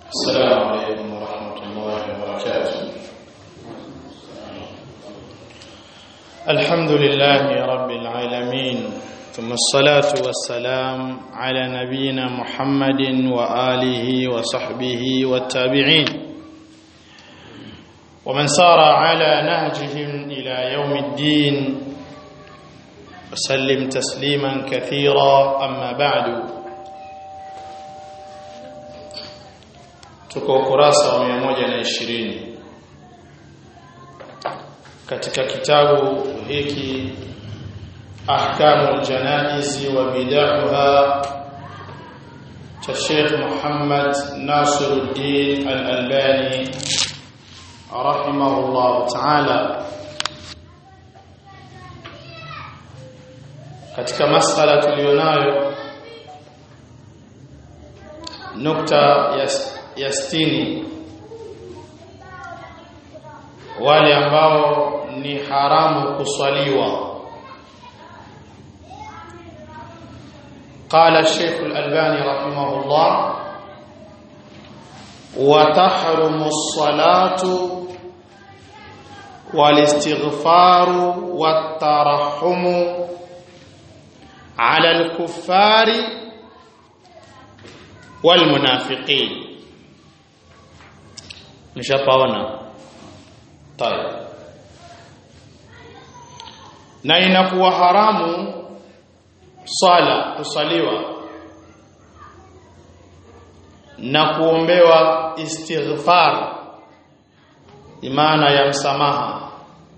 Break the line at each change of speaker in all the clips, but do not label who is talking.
السلام عليكم ورحمة الله وبركاته الحمد لله رب العالمين ثم الصلاة والسلام على نبينا محمد وآله وصحبه والتابعين ومن سار على نهجهم إلى يوم الدين وسلم تسليما كثيرا أما بعد tuko ukurasa wa 120 katika kitabu hiki ahkamul janaizi wa bid'aha cha Sheikh Muhammad Nasiruddin Al-Albani rahimahullah ta'ala katika masala tulionayo nukta ya ya sitini wale ambao ni haramu kuswaliwa قال الشيخ الألباني رحمه الله وتحرم الصلاة والاستغفار والترحم على الكفار والمنافقين nishapaona tayeb na inakuwa haramu swala kusaliwa na kuombewa istighfar imana ya msamaha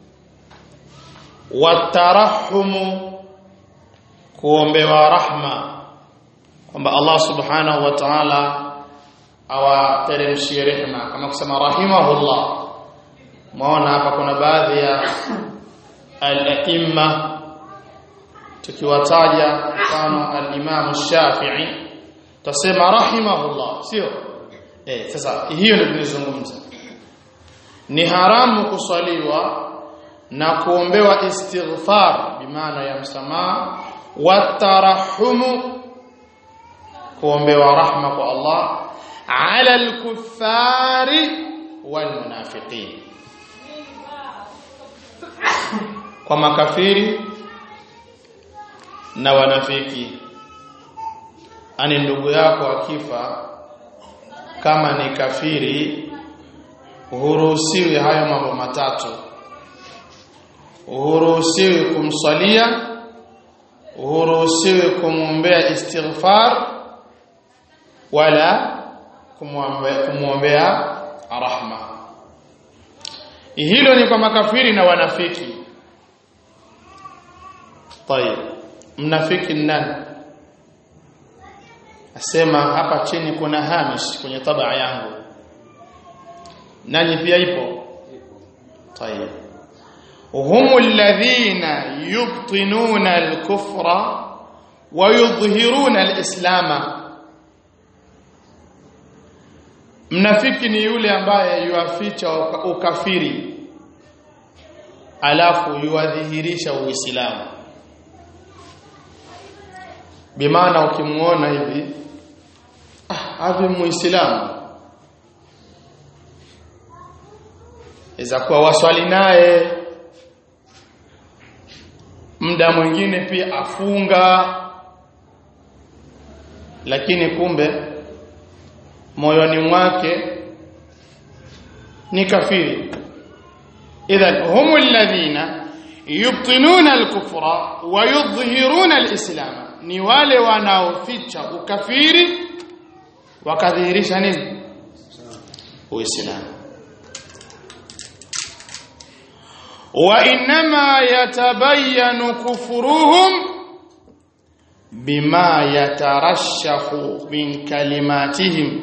watarahumu kuombewa rahma kwamba Allah subhanahu wa ta'ala awateremshie rehema kama kusema rahimahullah maona hapa kuna baadhi ya al-aimma tukiwataja mfano al-Imam Shafi'i tasema rahimahullah sio eh sasa hiyo ndio tunazungumza ni haramu kuswaliwa na kuombewa istighfar bimaana ya msamaha watarahumu kuombewa rahma kwa Allah على الكفار والمنافقين kwa makafiri na wanafiki ani ndugu yako akifa kama ni kafiri huruhusiwi hayo mambo matatu huruhusiwi kumsalia huruhusiwi kumwombea istighfar wala kumwombea rahma hilo ni kwa makafiri na wanafiki tayeb mnafiki nani asema hapa chini kuna hamish kwenye tabaa yangu nani pia ipo tayeb هم الذين يبطنون الكفر ويظهرون الإسلام Mnafiki ni yule ambaye yuaficha ukafiri alafu yuadhihirisha Uislamu. Bimaana ukimuona hivi ah hivi muislamu iza kuwa waswali naye muda mwingine pia afunga lakini kumbe moyoni mwake ni kafiri idhan hum alladhina yubtinuna alkufra wa yudhhiruna alislam ni wale wanaoficha ukafiri wakadhihirisha nini uislamu wa inma yatabayyanu kufruhum bima yatarashahu min kalimatihim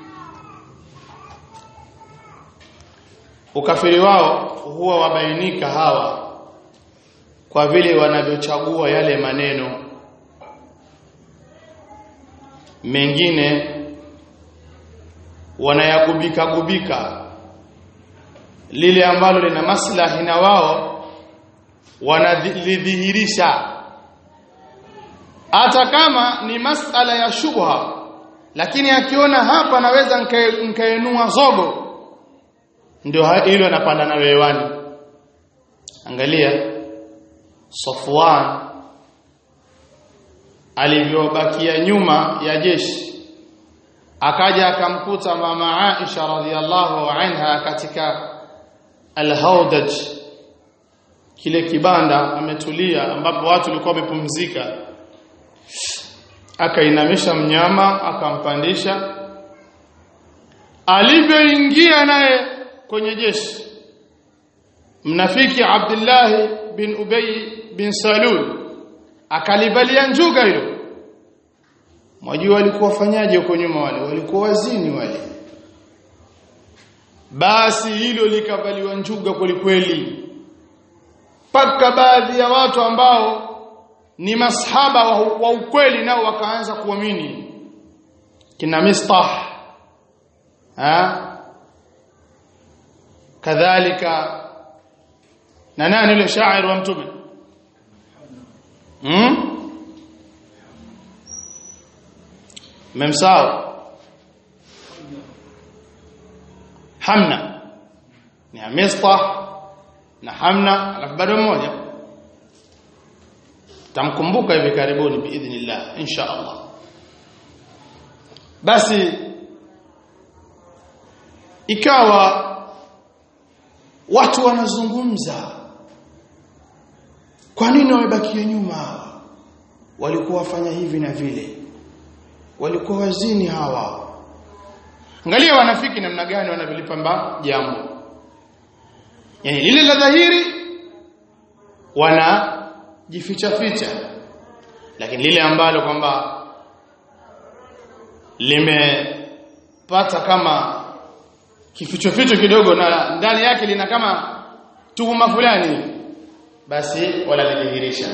ukafiri wao huwa wabainika hawa kwa vile wanavyochagua yale maneno mengine wanayagubika gubika lile ambalo lina maslahi na wao wanalidhihirisha hata kama ni masala ya shubha lakini akiona hapa naweza nkaenua zogo ndio hilo anapanda nalo hewani angalia Safwan alivyobakia nyuma ya jeshi akaja akamkuta mama Aisha radhiallahu anha katika al-Hawdaj kile kibanda ametulia ambapo watu walikuwa wamepumzika akainamisha mnyama akampandisha alivyoingia naye kwenye jeshi mnafiki Abdullah bin Ubay bin Salul akalivalia njuga hilo mwajua walikuwa wafanyaje huko nyuma wale walikuwa wazini wale basi hilo likavaliwa njuga kwelikweli mpaka baadhi ya watu ambao ni masahaba wa, wa ukweli nao wakaanza kuamini kina mistah ha kadhalika na nani yule shairi wa mtume hmm? memsao hamna ni mistah na hamna alafu bado mmoja tamkumbuka hivi karibuni biidhnillah insha Allah basi ikawa watu wanazungumza kwa nini wamebakia nyuma hawa walikuwa wafanya hivi na vile walikuwa wazini hawa angalia wanafiki namna gani wanavilipamba jambo yani lile la dhahiri wanajificha ficha lakini lile ambalo kwamba limepata kama kificho ficho kidogo na ndani yake lina kama tuhuma fulani basi wala lidhihirisha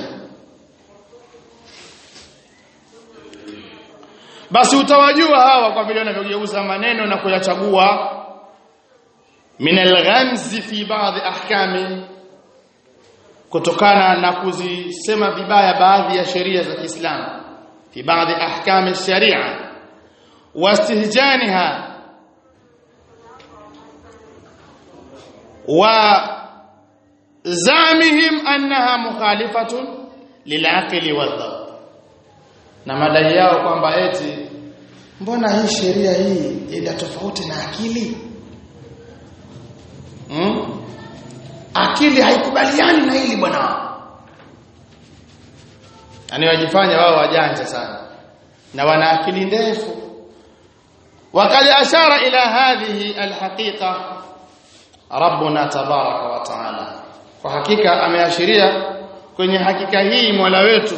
basi utawajua hawa kwa vile wanavyogeuza maneno na kuyachagua min alghamzi fi baadhi ahkami kutokana na kuzisema vibaya baadhi ya sheria za Kiislamu fi baadhi ahkami sharia wastihjaniha wa zamihim annaha mukhalifatun lilaqli wadhabt na madai yao kwamba eti mbona hii sheria hii ina tofauti na akili hmm? akili haikubaliani na hili bwana yani wajifanya wao wajanja sana na wana akili ndefu wakaja ashara ila hadhihi alhaqiqa rabbuna tabaraka wa taala kwa hakika ameashiria kwenye hakika hii Mola wetu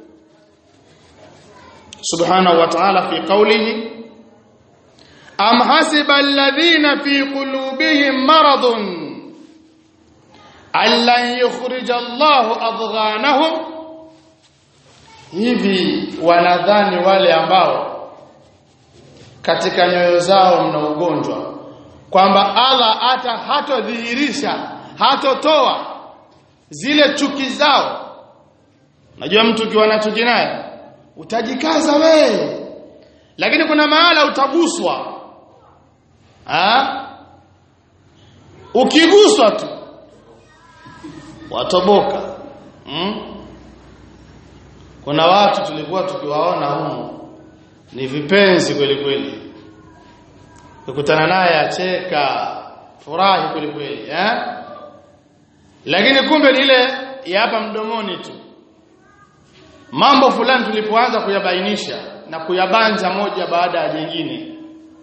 subhanahu wa ta'ala fi qawlihi am hasiba alladhina fi qulubihim maradun allan yukhrija Allahu adghanahum hivi wanadhani wale ambao katika nyoyo zao mna ugonjwa kwamba Allah hata hatodhihirisha hatotoa zile chuki zao najua mtu ukiwa na chuki naye utajikaza we lakini kuna mahala utaguswa ha? ukiguswa tu watoboka hmm? kuna watu tulikuwa tukiwaona humo ni vipenzi kweli kweli ukutana naye acheka furahi kweli kweli eh lakini kumbe ni ile ya hapa mdomoni tu mambo fulani tulipoanza kuyabainisha na kuyabanja moja baada ya jingine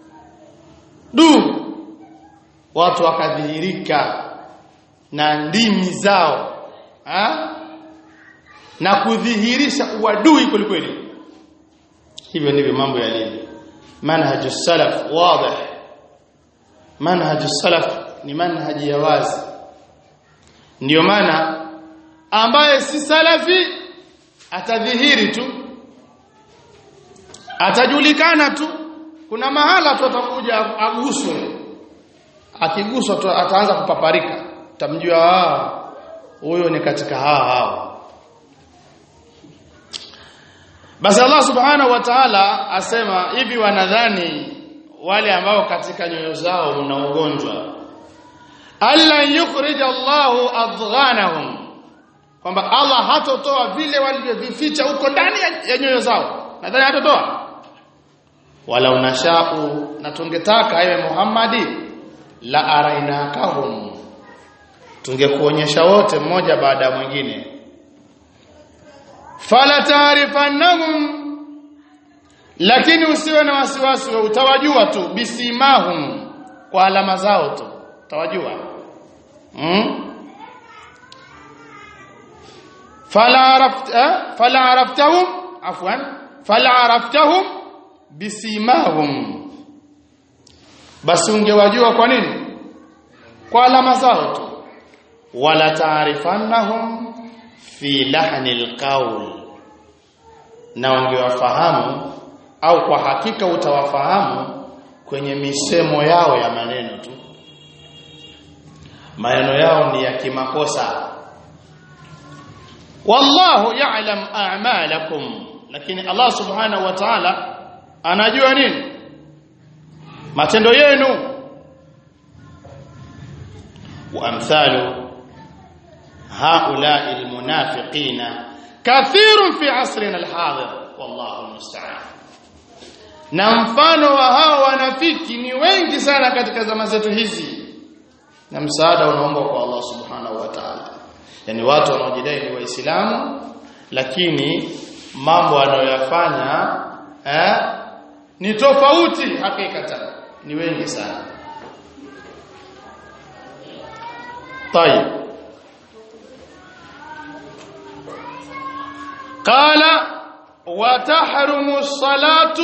du watu wakadhihirika na ndimi zao ha? na kudhihirisha uadui kwelikweli hivyo ndivyo mambo yalivyo manhaju salaf wazi manhaju salaf ni manhaji ya wazi ndiyo maana ambaye si salafi atadhihiri tu atajulikana tu kuna mahala tu atakuja aguswe akiguswa tu ataanza kupaparika utamjua huyo ni katika hawa hawa basi Allah subhanahu wa ta'ala asema hivi wanadhani wale ambao katika nyoyo zao mna ugonjwa alla yukhrij Allahu adghanahum kwamba Allah hatotoa vile walivyovificha huko ndani ya nyoyo zao nadhani hatotoa wala unashau na tungetaka ewe Muhammadi la arainakahum tungekuonyesha wote mmoja baada ya mwingine fala taarifannahum lakini usiwe na wasiwasi wewe utawajua tu bisimahum kwa alama zao tu utawajua hmm? fala arafta fala araftahum afwan fala araftahum bisimahum basi ungewajua kwa nini kwa alama zao tu wala taarifannahum fi lahni alqawl na ungewafahamu au kwa hakika utawafahamu kwenye misemo yao ya maneno tu maneno yao ni ya kimakosa wallahu ya'lam a'malakum lakini Allah subhanahu wa ta'ala anajua nini matendo yenu wa amthalu haula'i almunafiqina kathirun fi asrina alhadir wallahu almusta'an na mfano wa hao wanafiki ni wengi sana katika zama zetu hizi na msaada unaomba kwa Allah subhanahu wa ta'ala yani watu wanaojidai ni waislamu lakini mambo wanayoyafanya eh ni tofauti hakikatan ni wengi sana طيب قال وتحرم الصلاه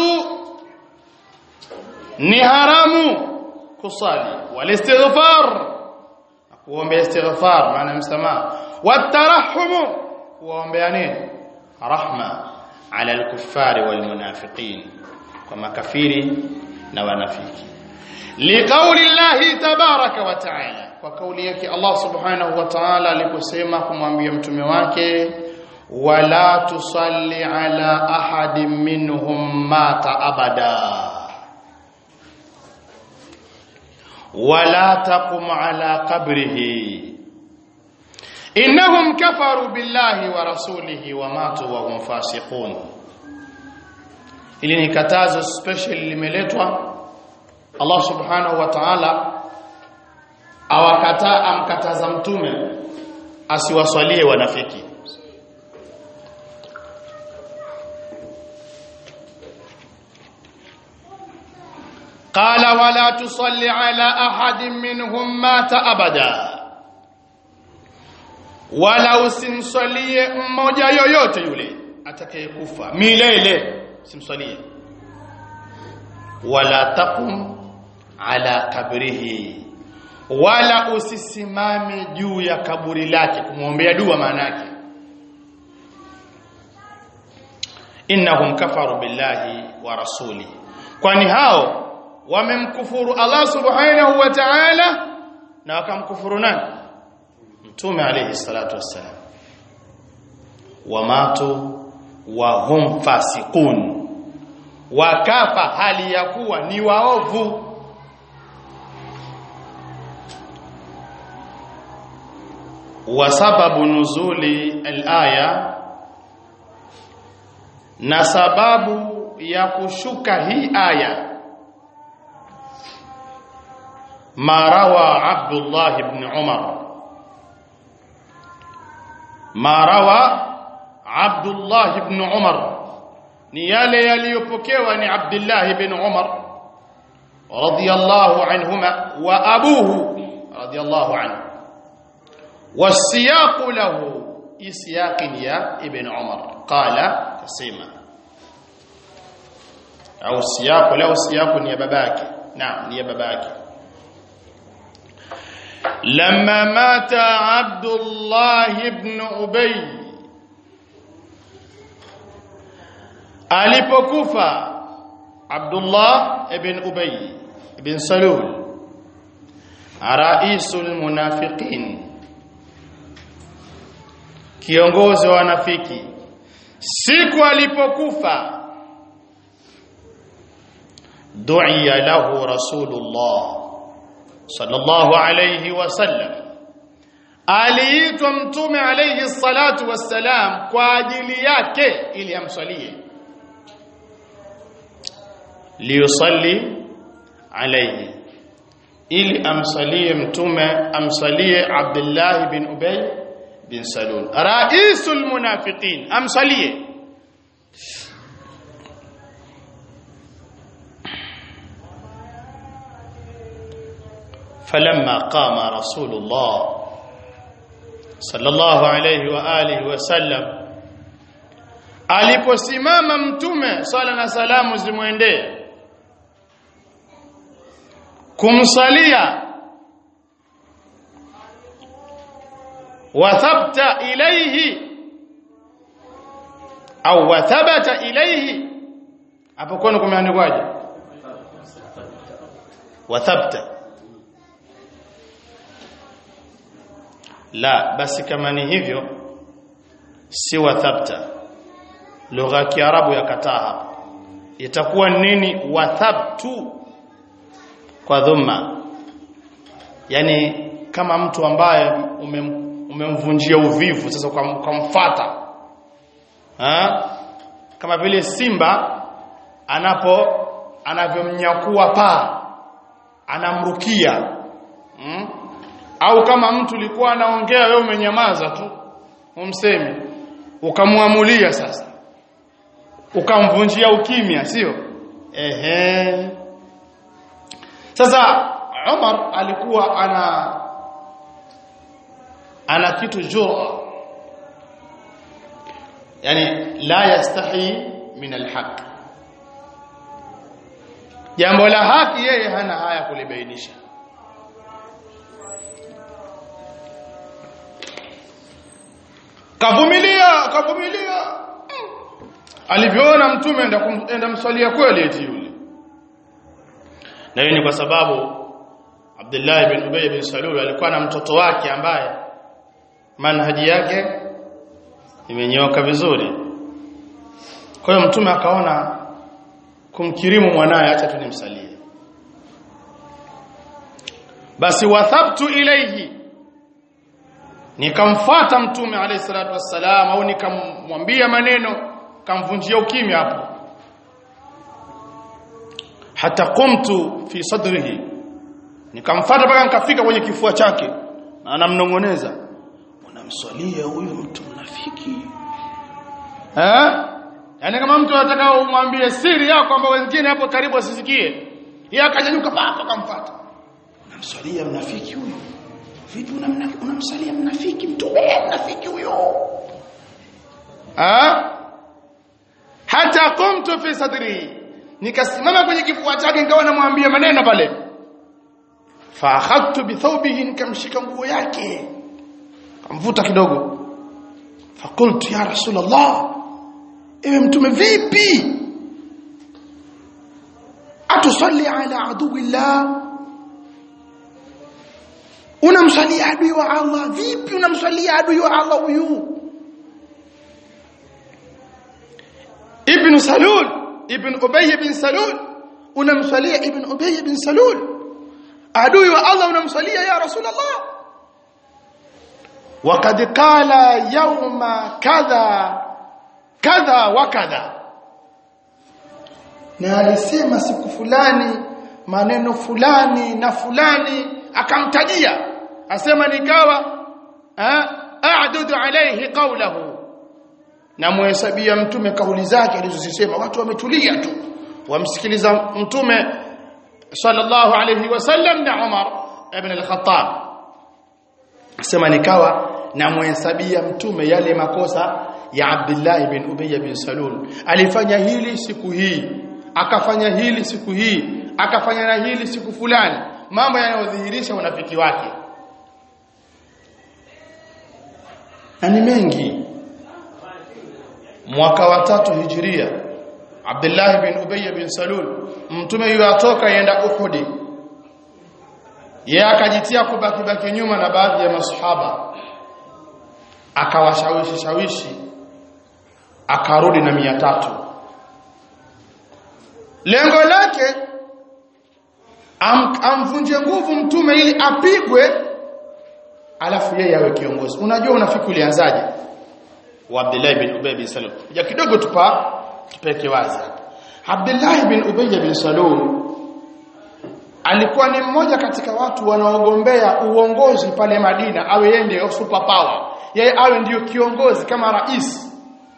ni haramu kusali walistighfar kuombea istighfar maana msamaha watarahumu kuombea nini rahma ala alkuffari walmunafiqin kwa makafiri na wanafiki liqauli llahi tabaraka wa taala kwa kauli yake Allah subhanahu wa ta'ala aliposema kumwambia mtume wake wala tusalli ala ahadin minhum mata abada ولا تقم على قبره إنهم كفروا بالله ورسوله وماتوا وهم فاسقون ili ni katazo special limeletwa Allah subhanahu wa ta'ala awakataa amkataza mtume asiwaswalie wanafiki قال ولا تصلي على احد منهم مات ابدا wala usimswalie mmoja yoyote yule atakayekufa milele usimswalie wala taqum ala kabrihi wala usisimame juu ya kaburi lake kumwombea dua maana yake innahum kafaru billahi wa rasuli kwani hao wamemkufuru Allah subhanahu wa ta'ala na wakamkufuru nani mtume alayhi salatu wassalam wamatu wa hum fasiqun wakafa hali ya kuwa ni waovu wa sababu nuzuli al-aya na sababu ya kushuka hii aya ما روى عبد الله بن عمر ما روى عبد الله بن عمر ni yale yaliyopokewa ni Abdullah ibn Umar radiyallahu anhuma wa abuhu radiyallahu anhu والسياق له إسياق يا ابن عمر قال كسيما أو السياق له سياق يا باباك نعم يا باباك لما مات عبد الله بن أبي alipokufa Abdullah ibn Ubay ibn Salul raisul munafiqin kiongozi wa wanafiki siku alipokufa du'iya lahu rasulullah sallallahu alayhi wasallam aliitwa mtume alayhi salatu wassalam kwa ajili yake ili amsalie liyusalli alayhi ili amsalie mtume amsalie Abdullah bin Ubay bin Salul raisul munafiqin amsalie فلما قام رسول الله صلى الله عليه واalihi wasallam aliposimama mtume sala na salamu zimwendee kumsalia wathabta ilayhi au wathabata ilayhi hapo kwani kumeandikwaje wathabta la basi kama ni hivyo si wathabta lugha ya kiarabu yakataa hapa itakuwa nini wathabtu kwa dhumma yani kama mtu ambaye umem, umemvunjia uvivu sasa ukamfuata ha kama vile simba anapo anavyomnyakua paa anamrukia hmm? au kama mtu ulikuwa anaongea wewe umenyamaza tu umsemi ukamwamulia sasa ukamvunjia ukimya sio ehe sasa Umar alikuwa ana ana kitu jura yani la yastahi min alhaq jambo la haki yeye hana haya kulibainisha kavumilia kavumilia alivyoona mtume enda enda mswalia kweli eti yule na hiyo ni kwa sababu Abdullah ibn Ubay bin Salul alikuwa na mtoto wake ambaye manhaji yake imenyoka vizuri kwa hiyo mtume akaona kumkirimu mwanaye acha tu nimsalie basi wathabtu ilayhi nikamfuata mtume alayhi salatu wassalam au nikamwambia maneno kamvunjia ukimya hapo hata qumtu fi sadrihi nikamfuata mpaka nikafika kwenye kifua chake na anamnongoneza unamswalia huyu mtu mnafiki eh yani kama mtu anataka umwambie siri yako kwamba wengine hapo karibu asisikie yeye akanyanyuka papa akamfuata unamswalia mnafiki huyu vipi unamsalia mnafiki mtume mnafiki huyo ah hata qumtu fi sadri nikasimama kwenye kifua chake nikawa namwambia maneno pale fa akhadtu bi thawbihi nikamshika nguo yake kamvuta kidogo fakultu ya rasulullah ewe mtume vipi atusalli ala aduwillah unamsalia adui wa Allah vipi unamsalia adui wa Allah huyu ibn salul ibn ubay bin salul unamsalia ibn ubay bin salul adui wa Allah unamsalia ya rasulullah وقد قال يوم كذا كذا وكذا na alisema siku fulani maneno fulani na fulani akamtajia asema nikawa a'dudu alayhi qawlahu na muhesabia mtume kauli zake alizozisema watu wametulia tu wamsikiliza mtume sallallahu alayhi wasallam na Umar ibn al-Khattab asema nikawa na muhesabia mtume yale makosa ya Abdullah ibn Ubay bin Salul alifanya hili siku hii akafanya hili siku hii akafanya na hili siku fulani mambo yanayodhihirisha unafiki wake na ni mengi mwaka wa tatu hijiria Abdullah bin Ubay bin Salul mtume yule atoka yenda Uhud yeye akajitia kubaki baki nyuma na baadhi ya masahaba akawashawishi shawishi akarudi na mia tatu lengo lake am, amvunje nguvu mtume ili apigwe alafu yeye awe kiongozi unajua unafiki ulianzaje wa Abdullah bin Ubay bin Salul ja kidogo tupa tupeke wazi Abdullah bin Ubay bin Salul alikuwa ni mmoja katika watu wanaogombea uongozi pale Madina awe yeye ndio super power yeye awe ndiyo kiongozi kama rais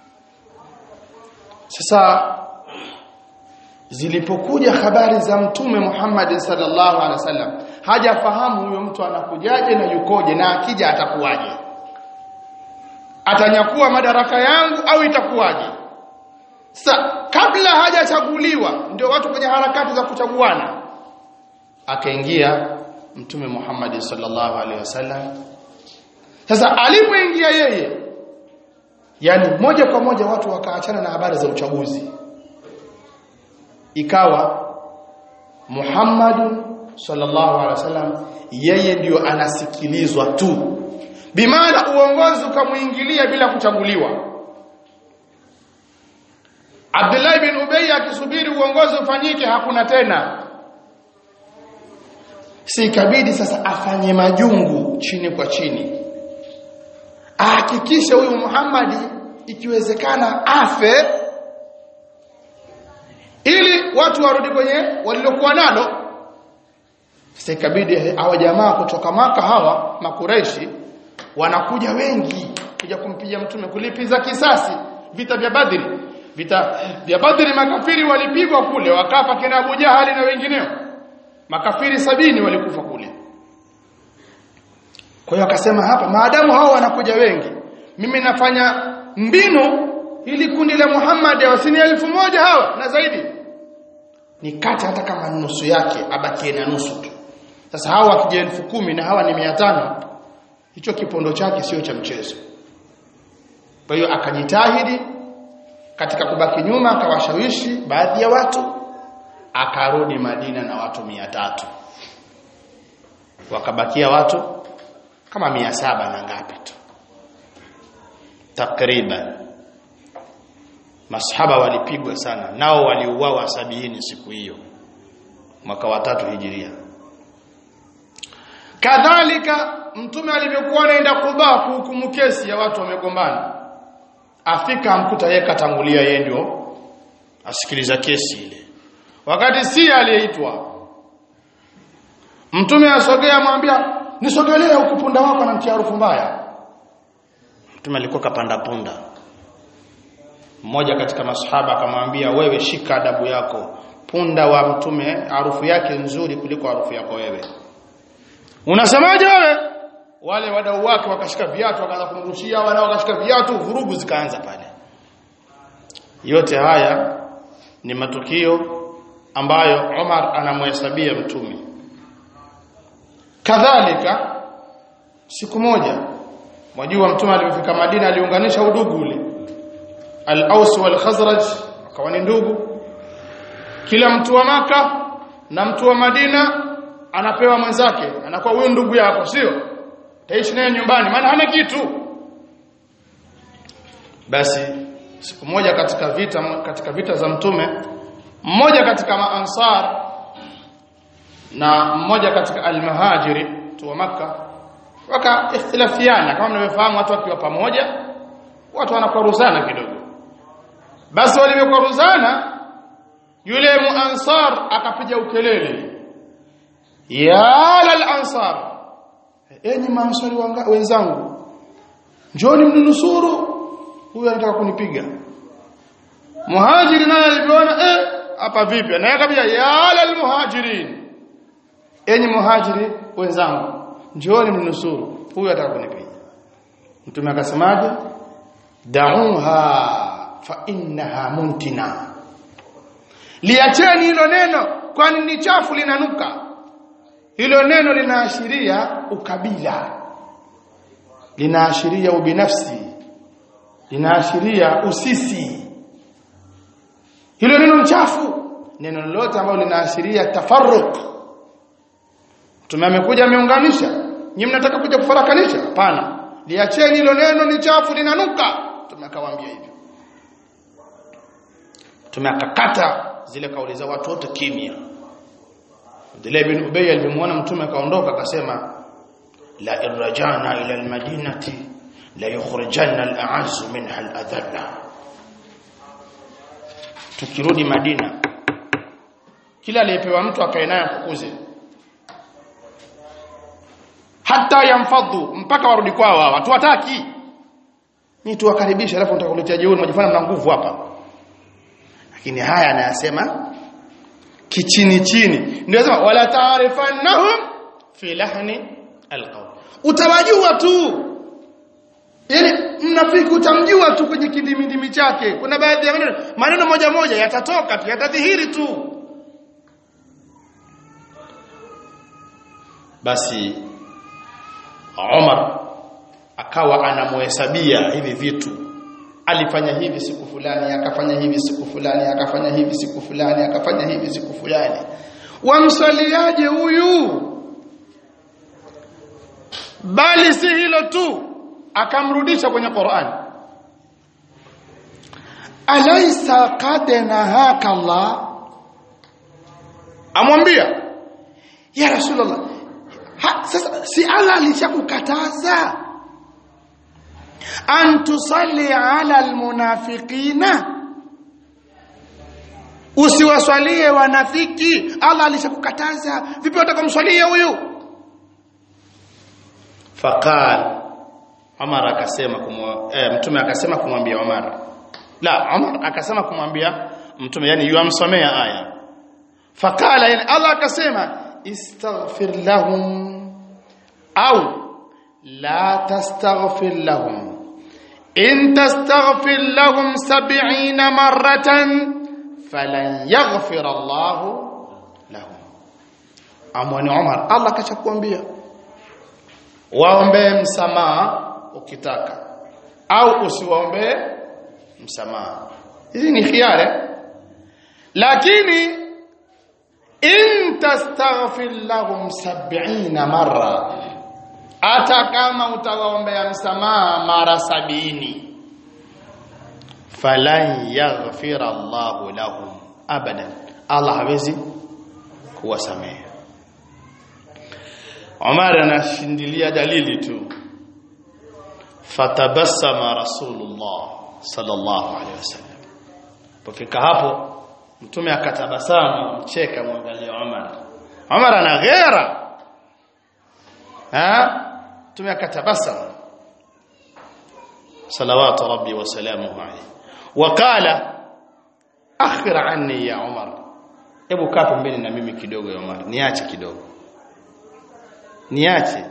sasa zilipokuja habari za mtume Muhammad sallallahu alaihi wasallam hajafahamu huyo mtu anakujaje na yukoje na akija atakuwaje atanyakua madaraka yangu au itakuwaje sasa kabla hajachaguliwa ndio watu kwenye harakati za kuchaguana akaingia mtume Muhammad sallallahu alaihi wasallam sasa alipoingia yeye yani moja kwa moja watu wakaachana na habari za uchaguzi ikawa Muhammad sallallahu alaihi wasallam yeye ndiyo anasikilizwa tu bimaana uongozi ukamuingilia bila kuchaguliwa Abdullah bin Ubay akisubiri uongozi ufanyike hakuna tena si ikabidi sasa afanye majungu chini kwa chini ahakikishe huyu Muhammad ikiwezekana afe ili watu warudi kwenye walilokuwa nalo sasa ikabidi hawa jamaa kutoka maka hawa makureishi wanakuja wengi kuja kumpiga mtume kulipiza kisasi vita vya Badri vita vya Badri makafiri walipigwa kule wakafa kina Abu Jahali na wengineo makafiri sabini walikufa kule kwa hiyo akasema hapa maadamu hao wanakuja wengi mimi nafanya mbinu ili kundi la Muhammad wasini elfu moja hawa na zaidi nikate hata kama nusu yake abakie na nusu tu sasa hawa wakija elfu kumi na hawa ni mia tano hicho kipondo chake sio cha mchezo kwa hiyo akajitahidi katika kubaki nyuma akawashawishi baadhi ya watu akarudi Madina na watu mia tatu wakabakia watu kama mia saba na ngapi tu takriban masahaba walipigwa sana nao waliuawa sabini siku hiyo mwaka wa tatu hijiria kadhalika mtume alivyokuwa anaenda Kuba kuhukumu kesi ya watu wamegombana afika amkuta yeye katangulia yeye ndio asikiliza kesi ile wakati si aliyeitwa mtume asogea amwambia nisogelee huku punda wako na mtia harufu mbaya mtume alikuwa kapanda punda mmoja katika masahaba akamwambia wewe shika adabu yako punda wa mtume harufu yake nzuri kuliko harufu yako wewe unasemaje wewe wale wadau wake wakashika viatu wakaanza kumrushia wanao wakashika viatu vurugu zikaanza pale yote haya ni matukio ambayo Umar anamhesabia mtume kadhalika siku moja mwajua mtume alipofika Madina aliunganisha udugu ule al-Aus wal Khazraj wakawa ni ndugu kila mtu wa maka na mtu wa Madina anapewa mwenzake anakuwa huyu ndugu yako sio taishi naye nyumbani maana hana kitu basi siku moja katika vita katika vita za mtume mmoja katika maansar na mmoja katika almuhajiri tu wa maka waka ikhtilafiana kama mnavyofahamu watu wakiwa pamoja watu wanakwaruzana kidogo basi walivyokwaruzana yule muansar akapiga ukelele ya lal ansar enyi maansari wenzangu njoni mnunusuru huyu anataka kunipiga muhajiri naye alivyoona eh hapa vipi naye kabisa ya lal muhajirin enyi muhajiri wenzangu njoni mnunusuru huyu anataka kunipiga mtume akasemaje da'uha fa innaha muntina liacheni hilo neno kwani ni chafu linanuka hilo neno linaashiria ukabila linaashiria ubinafsi linaashiria usisi hilo neno chafu neno lolote ambalo linaashiria tafarruq mtume amekuja ameunganisha nyinyi mnataka kuja kufarakanisha hapana liacheni hilo neno ni chafu linanuka mtume akawaambia hivyo tumeakakata zile kauli za watu wote kimya Abdullah bin Ubay alipomwona mtume akaondoka akasema la irjana ila almadinati la yukhrijanna al'azz minha al'adhalla tukirudi Madina kila aliyepewa mtu akae naye kukuze hata yamfadhu mpaka warudi kwao hawa watu wataki ni tuwakaribisha alafu nitakuletea jeuri unajifanya mna nguvu hapa lakini haya anayasema kichini chini ndio anasema wala ta'rifannahum fi lahni alqawl utawajua tu yani mnafiki utamjua tu kwenye kidimidimi chake kuna baadhi ya maneno maneno moja moja yatatoka tu yatadhihiri tu basi Umar akawa anamuhesabia hivi vitu alifanya hivi siku fulani akafanya hivi siku fulani akafanya hivi siku fulani akafanya hivi siku fulani wamsaliaje huyu bali si hilo tu akamrudisha kwenye Qur'an alaysa qad nahaka Allah amwambia ya rasulullah ha, sasa si Allah alishakukataza an tusalli ala almunafiqina usiwaswalie wanafiki Allah alishakukataza vipi utakomswalia huyu faqal Umar akasema kumwa eh, mtume akasema kumwambia Umar la Umar akasema kumwambia mtume yani yuamsomea aya faqala yani Allah akasema istaghfir lahum au la tastaghfir lahum in tastaghfir lahum 70 marratan falan yaghfir Allah lahum amwani Umar Allah kachakuambia waombe msamaha ukitaka au usiwaombe msamaha hizi ni khiari lakini in tastaghfir lahum 70 marra hata kama utawaombea msamaha mara sabini falan yaghfira Allahu lahum abadan Allah hawezi kuwasamehe Umar anashindilia dalili tu fatabassama rasulullah sallallahu alaihi wasallam pofika hapo mtume akatabasamu mcheka mwangalia Umar Umar ana ghera ha mtume akatabasamu salawatu rabbi wa salamuhu alayhi waqala akhir anni ya Umar hebu kaa pembeni na mimi kidogo ya Umar niache kidogo niache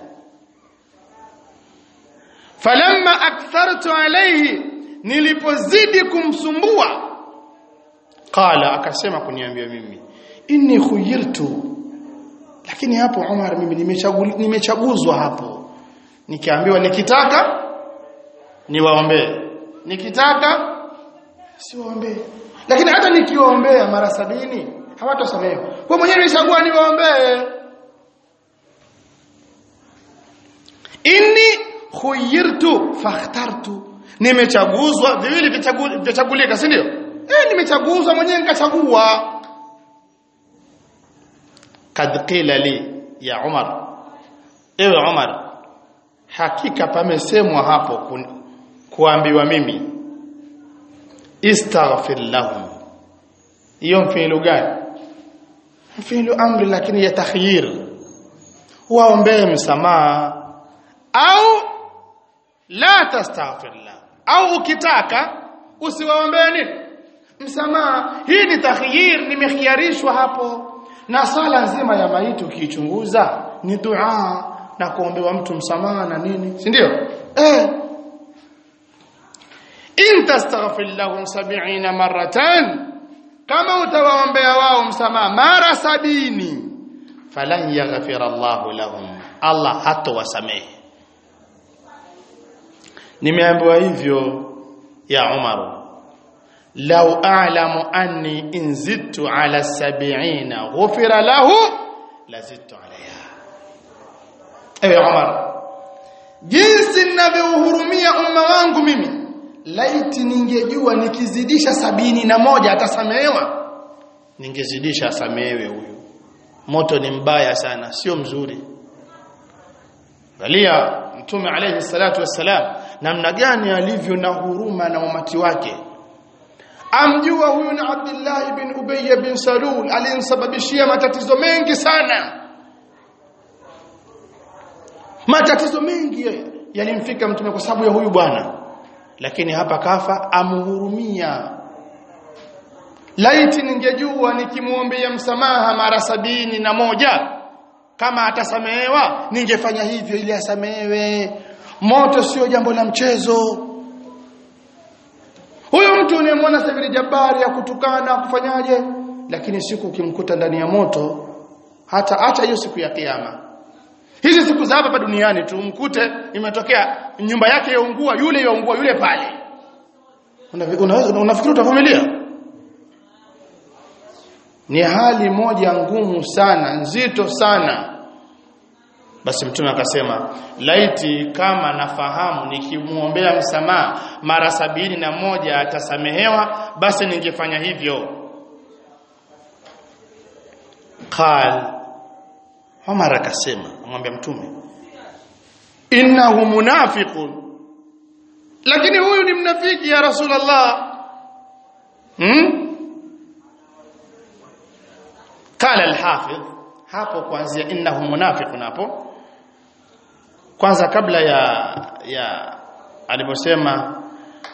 falamma akthartu alayhi nilipozidi kumsumbua qala akasema kuniambia mimi inni khuyirtu lakini hapo Umar mimi nimechaguzwa hapo nikiambiwa nikitaka niwaombee nikitaka siwaombee lakini hata nikiwaombea mara sabini hawatosamehewa kwa mwenyewe nilichagua niwaombee inni khuyirtu fakhtartu nimechaguzwa viwili vichagulika si ndio eh nimechaguzwa mwenyewe nikachagua kad qila li ya Umar ewe Umar hakika pamesemwa hapo ku, kuambiwa mimi istaghfir lahum hiyo mfilu gani mfilu amri lakini ya takhyir waombee msamaha au la tastaghfir la au ukitaka usiwaombee nini msamaha hii ni takhyir nimekhiarishwa hapo na sala nzima ya maiti ukiichunguza ni dua na kuombewa mtu msamaha na nini si ndio eh in tastaghfir lahum 70 maratan kama utawaombea wao msamaha mara sabini falan yaghfir Allahu lahum Allah hatowasamehe nimeambiwa hivyo ya Umar law a'lamu anni in zidtu ala 70 ghufira lahu lazidtu alayha ewe Umar jinsi ninavyohurumia umma wangu mimi laiti ningejua nikizidisha sabini na moja atasamehewa ningezidisha asamehewe huyu moto ni mbaya sana sio mzuri angalia mtume alayhi salatu wassalam namna gani alivyo na huruma na umati wake amjua huyu ni Abdullah bin Ubay bin Salul aliyemsababishia matatizo mengi sana matatizo mengi yalimfika mtume kwa sababu ya huyu bwana lakini hapa kafa amhurumia laiti ningejua nikimuombea msamaha mara sabini na moja kama atasamehewa ningefanya hivyo ili asamehewe moto sio jambo la mchezo huyu mtu unayemwona Sabiri Jabari ya kutukana kufanyaje lakini siku ukimkuta ndani ya moto hata acha hiyo siku ya kiyama hizi siku za hapa duniani tu mkute imetokea nyumba yake yaungua yule yaungua yule pale unaweza unafikiri utavumilia ni hali moja ngumu sana nzito sana basi mtume akasema laiti kama nafahamu nikimuombea msamaha mara sabini na moja atasamehewa basi ningefanya hivyo qal Umar akasema amwambia mtume innahu munafiqun lakini huyu ni mnafiki ya rasulullah hmm? qala al-hafidh hapo kuanzia innahu munafiqun hapo kwanza kabla ya ya aliposema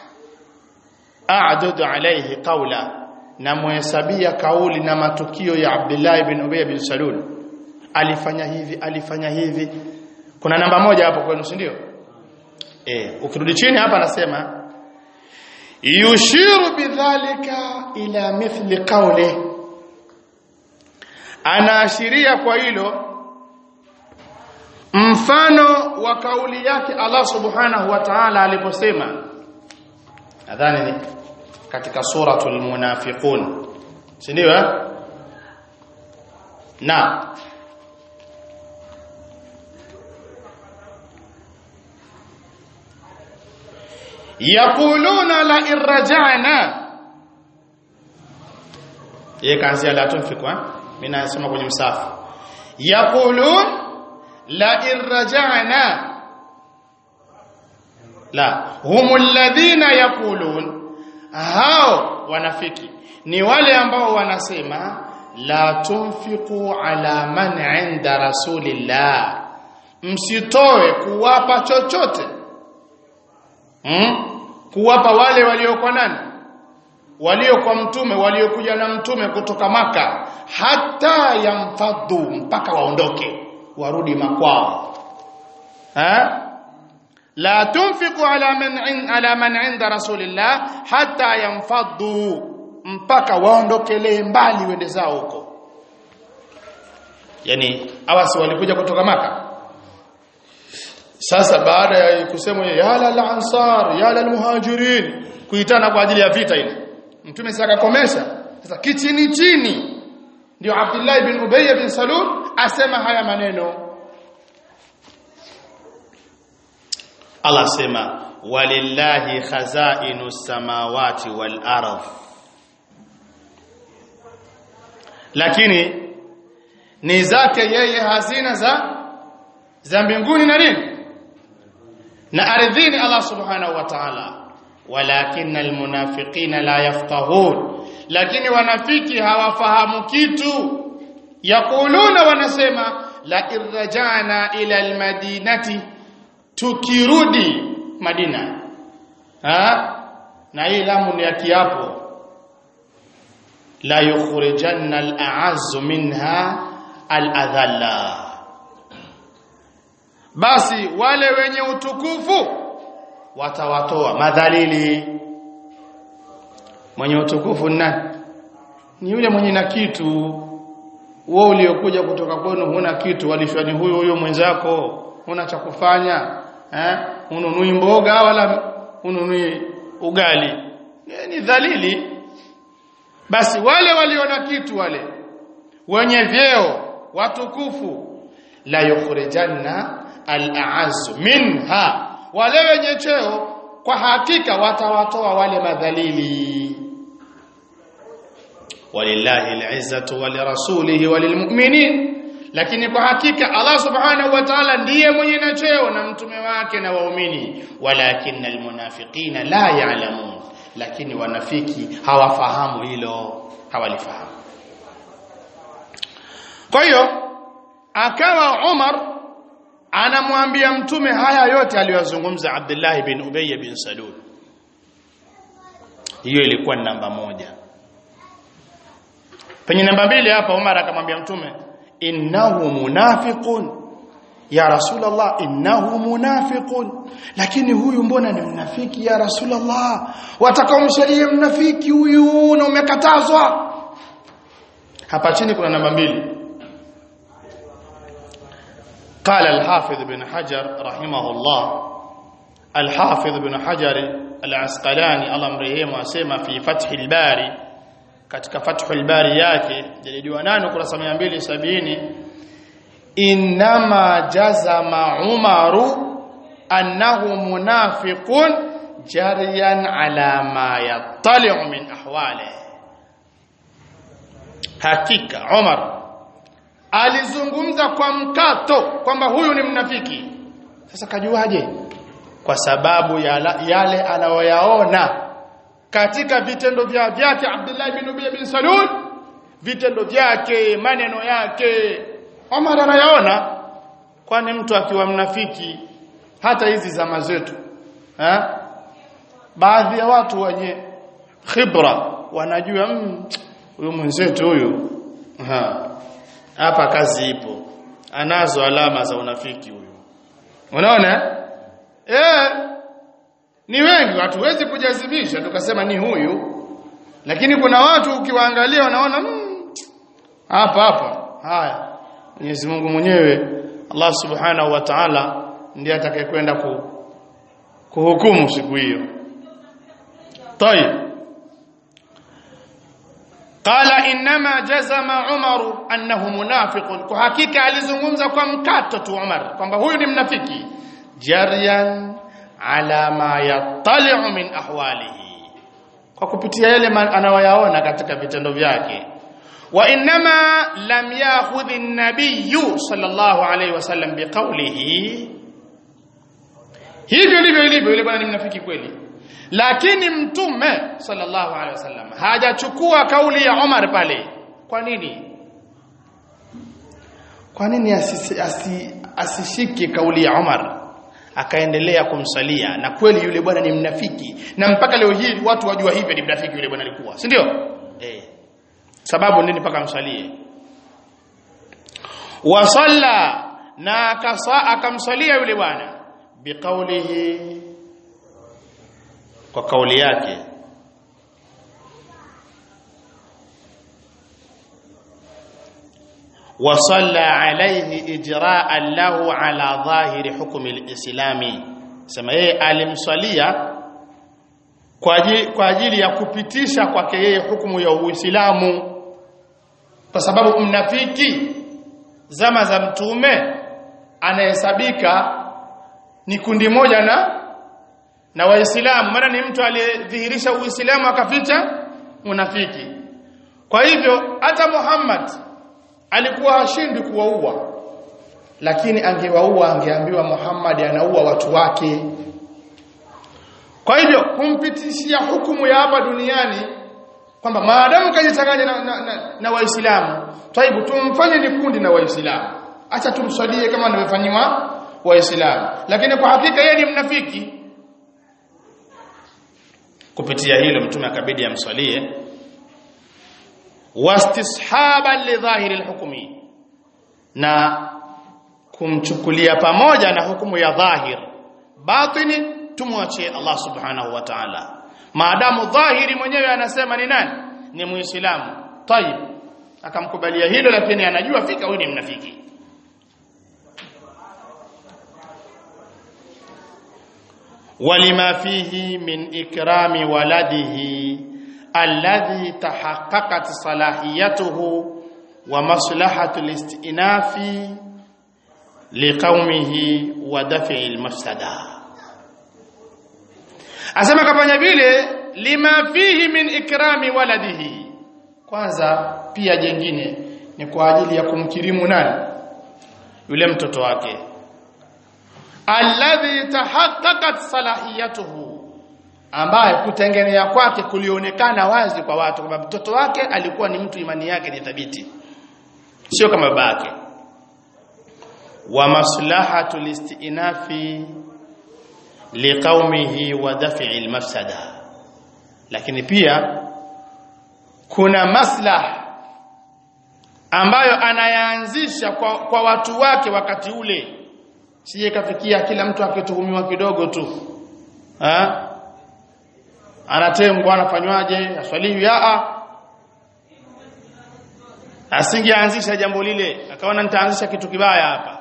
a'dudu alayhi qawla na muhesabia kauli na matukio ya Abdullah ibn Ubay bin Salul alifanya hivi alifanya hivi kuna namba moja hapo kwenu si ndio eh ukirudi chini hapa anasema yushiru bidhalika ila mithli qawli anaashiria kwa hilo mfano wa kauli yake Allah subhanahu wa ta'ala aliposema nadhani ni katika suratul munafiqun si ndio eh na yaquluna la irja'na yeye kaanzia la tunfiku eh mimi nasema kwenye msafu yaqulun la irja'na la humul ladhina yaqulun hao wanafiki ni wale ambao wanasema la tunfiqu ala man 'inda rasulillah msitoe kuwapa chochote hmm? kuwapa wale waliokuwa nani walio kwa mtume waliokuja na mtume kutoka maka hata yamfadhu mpaka waondoke warudi makwao ha la tunfiqu ala man ala man inda rasulillah hata yamfadhu mpaka waondokelee mbali wende zao huko yani awasi walikuja kutoka maka sasa baada ya kusema ya la ansar ya la muhajirin kuitana kwa ajili ya vita ile mtume sasa akakomesha sasa kichini chini ndio Abdullah ibn Ubay bin Salul asema haya maneno Allah sema walillahi khazainu samawati wal ardh lakini ni zake yeye hazina za za mbinguni na nini na ardhini Allah subhanahu wa ta'ala walakin almunafiqina la yafqahun lakini wanafiki hawafahamu kitu yakuluna wanasema la irjana ila almadinati tukirudi madina ha na hii lamu ni ya kiapo la yukhrijanna al'azzu minha al'adhalla basi wale wenye utukufu watawatoa madhalili mwenye utukufu nani ni yule mwenye na kitu wewe uliokuja kutoka kwenu huna kitu walishwani huyo huyo mwenzako huna cha kufanya eh ununui mboga wala ununui ugali ni dhalili basi wale waliona kitu wale wenye vyeo watukufu la yukhrijanna al-a'azz minha wale wenye cheo kwa hakika watawatoa wale madhalili walillahi al'izzatu walirasulihi walilmu'minin lakini kwa hakika Allah subhanahu wa ta'ala ndiye mwenye na cheo na mtume wake na waumini walakinna almunafiqina la ya'lamun lakini wanafiki hawafahamu hilo hawalifahamu kwa hiyo akawa Umar anamwambia mtume haya yote aliyozungumza Abdullah bin Ubay bin Salul hiyo ilikuwa ni namba moja penye namba mbili hapa Umar akamwambia mtume innahu munafiqun ya rasulullah innahu munafiqun lakini huyu mbona ni mnafiki ya rasulullah watakaomshalie mnafiki huyu na umekatazwa hapa chini kuna namba mbili قال الحافظ بن حجر رحمه الله الحافظ بن حجر العسقلاني الله مرحمه asema fi fath al-bari katika fath al-bari yake jalidi wa 8 kurasa 270 inma jazama umaru annahu munafiqun jariyan ala ma yattali'u min ahwalihi hakika Umar alizungumza kwa mkato kwamba huyu ni mnafiki sasa kajuaje kwa sababu ya yale anayoyaona katika vitendo vya vyake Abdullah bin Ubay bin Salul vitendo vyake maneno yake Omar anayaona kwani mtu akiwa mnafiki hata hizi zama zetu ha? baadhi ya watu wenye khibra wanajua huyu mwenzetu huyu hapa kazi ipo anazo alama za unafiki huyu unaona eh ni wengi hatuwezi kujazimisha tukasema ni huyu lakini kuna watu ukiwaangalia wanaona hapa hapa haya Mwenyezi Mungu mwenyewe Allah Subhanahu wa Ta'ala ndiye atakayekwenda ku, kuhukumu siku hiyo طيب qala inma jazama Umar annahu munafiqun kwa hakika alizungumza kwa mkato tu Umar kwamba huyu ni mnafiki jaryan ala ma yattali'u min ahwalihi kwa kupitia yale anayoyaona katika vitendo vyake wa inma lam ya'khudh an-nabiy sallallahu alayhi wasallam biqawlihi hivyo ndivyo ilivyo yule bwana ni mnafiki kweli lakini mtume sallallahu alaihi wasallam hajachukua kauli ya Umar pale kwa nini kwa nini asisi, asi, asishike kauli ya Umar akaendelea kumsalia na kweli yule bwana ni mnafiki na mpaka leo hii watu wajua hivyo ni mnafiki yule bwana alikuwa si ndio eh sababu nini mpaka msalie wasalla na akasa akamsalia yule bwana biqaulihi kwa kauli yake وصلى عليه اجراء له على ظاهر حكم الاسلامي sema yeye alimswalia kwa ajili, kwa ajili ya kupitisha kwake yeye hukumu ya Uislamu kwa sababu mnafiki zama za mtume anahesabika ni kundi moja na na waislamu maana ni mtu aliyedhihirisha uislamu akaficha unafiki kwa hivyo hata Muhammad alikuwa hashindi kuwaua lakini angewaua angeambiwa Muhammad anaua watu wake kwa hivyo kumpitishia hukumu ya hapa duniani kwamba maadamu kajichanganya na, na, na, na waislamu taibu tumfanye ni kundi na waislamu acha tumswalie kama anavyofanywa waislamu lakini kwa hakika yeye ni mnafiki kupitia hilo mtume akabidi amswalie wastishaban lidhahiri alhukmi na kumchukulia pamoja na hukumu ya dhahir batini tumwachie Allah subhanahu wa ta'ala maadamu dhahiri mwenyewe anasema ni nani ni muislamu tayib akamkubalia hilo lakini anajua fika huyu ni mnafiki ولما فيه من إكرام ولده الذي تحققت صلاحيته ومصلحة الاستئناف لقومه ودفع المفسدة asema kafanya vile lima fihi min ikrami waladihi kwanza pia jengine ni kwa ajili ya kumkirimu nani yule mtoto wake alladhi tahaqqaqat salahiyatuhu ambaye kutengenea kwake kulionekana wazi kwa watu kwamba mtoto wake alikuwa ni mtu imani yake ni thabiti sio kama baba yake wa maslahatu listinafi liqaumihi wa daf'i almafsada lakini pia kuna maslah ambayo anayaanzisha kwa, kwa watu wake wakati ule sije kafikia kila mtu akituhumiwa kidogo tu ha? anatengwa anafanywaje aswaliwi a asingeanzisha jambo lile akaona nitaanzisha kitu kibaya hapa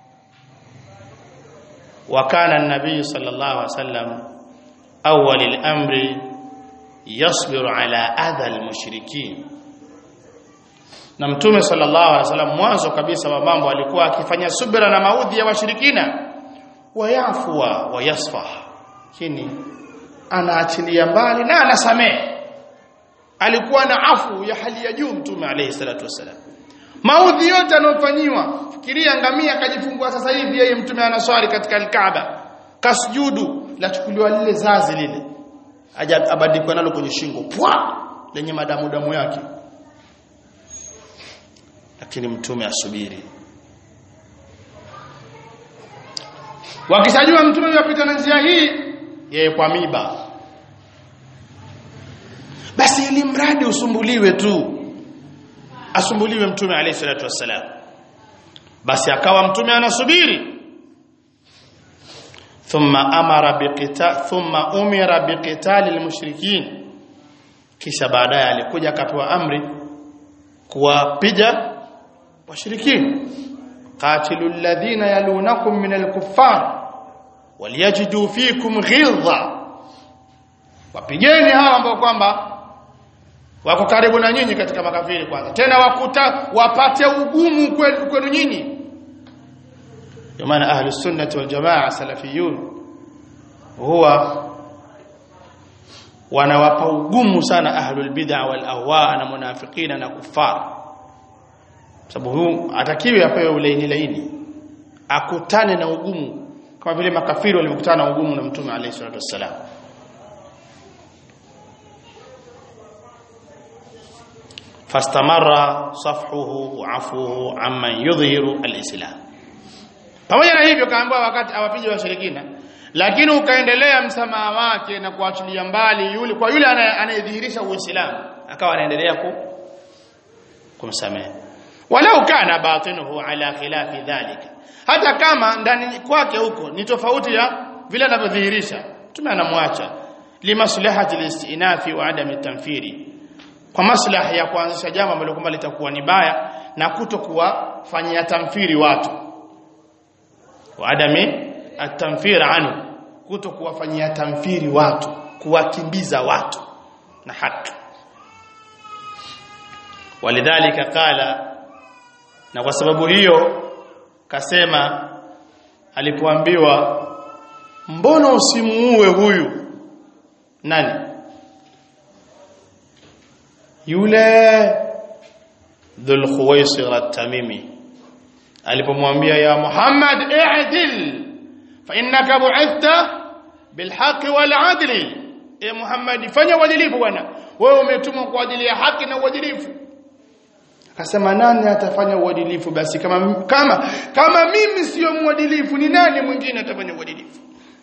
wakana an-nabii sallallahu alaihi wasallam awwal al-amri yasbiru ala adha al-mushrikin na mtume sallallahu alaihi wasallam mwanzo kabisa wa mambo alikuwa akifanya subira na maudhi ya washirikina wayafua wayasfah kini anaachilia mbali na anasamehe alikuwa na afu ya hali ya juu mtume alayhi salatu wasalam maudhi yote anayofanyiwa fikiria ngamia akajifungua sasa hivi yeye mtume anaswali katika alkaaba kasujudu lachukuliwa lile zazi lile aja abadikwa nalo kwenye shingo pwa lenye madamu damu yake lakini mtume asubiri wakishajua mtume yupita na njia hii yeye kwa miba basi ili mradi usumbuliwe tu asumbuliwe mtume alayhi salatu wassalam basi akawa mtume anasubiri thumma amara biqita thumma umira biqitali almushrikin kisha baadaye alikuja akapewa amri kuwapiga washirikini qatilu alladhina yalunakum min alkuffar waliyajidu fikum ghilza wapigeni hawa ambao kwamba wako karibu na nyinyi katika makafiri kwanza tena wakuta wapate ugumu kwenu kwenu nyinyi kwa maana ahlus sunnah wal jamaa salafiyun huwa wanawapa ugumu sana ahlul bid'a wal ahwa na munafiqina na kufar sababu huyu atakiwi apewe ulaini laini akutane na ugumu kama vile makafiri walivyokutana na ugumu na mtume alayhi salatu wassalam fastamarra safhuhu wa afuhu amman yudhihiru alislam pamoja na hivyo kaambiwa wakati awapige washirikina lakini ukaendelea msamaha wake na kuachilia mbali yule kwa yule anayedhihirisha uislamu akawa anaendelea ku kumsamehe walau kana batinuhu ala khilafi dhalika hata kama ndani kwake huko ni tofauti ya vile anavyodhihirisha tume anamwacha limaslahati listinafi wa adami tanfiri kwa maslahi ya kuanzisha jambo ambalo kwamba litakuwa ni baya na kutokuwafanyia tamfiri watu wa adami atamfir anhu kutokuwafanyia tamfiri watu kuwakimbiza watu na haki walidhalika qala na kwa sababu hiyo kasema alipoambiwa mbona usimuue huyu nani yule dhul khuwaisir at-tamimi alipomwambia ya Muhammad i'dil fa innaka bu'ithta bilhaqqi wal 'adli e Muhammad fanya uadilifu bwana wewe umetumwa kwa ajili ya haki na uadilifu akasema nani atafanya uadilifu basi kama kama kama mimi sio mwadilifu ni nani mwingine atafanya uadilifu